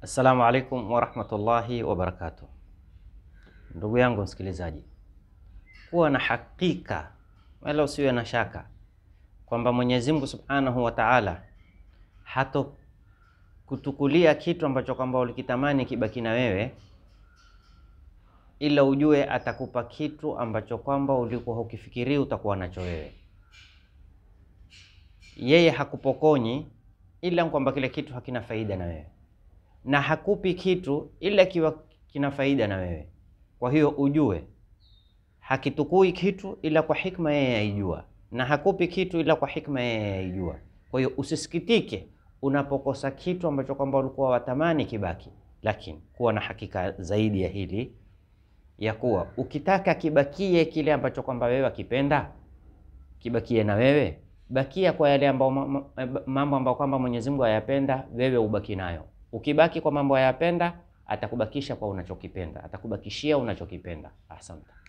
Assalamu alaikum warahmatullahi wabarakatuh. Ndugu yangu msikilizaji, kuwa na hakika wala usiwe na shaka kwamba Mwenyezi Mungu Subhanahu wa Ta'ala hato kutukulia kitu ambacho kwamba ulikitamani kibaki na wewe, ila ujue atakupa kitu ambacho kwamba ulikuwa hukifikiri utakuwa nacho wewe. Yeye hakupokonyi ila kwamba kile kitu hakina faida na wewe, na hakupi kitu ila kiwa kina faida na wewe. Kwa hiyo ujue hakitukui kitu ila kwa hikma yeye aijua, na hakupi kitu ila kwa hikma yeye aijua. Kwa hiyo usisikitike unapokosa kitu ambacho kwamba ulikuwa watamani kibaki, lakini kuwa na hakika zaidi ya hili ya kuwa ukitaka kibakie kile ambacho kwamba wewe akipenda kibakie na wewe, bakia kwa yale ambao mambo ambayo kwamba Mwenyezi Mungu ayapenda, wewe ubaki nayo. Ukibaki kwa mambo ayapenda, atakubakisha kwa unachokipenda, atakubakishia unachokipenda. Asante.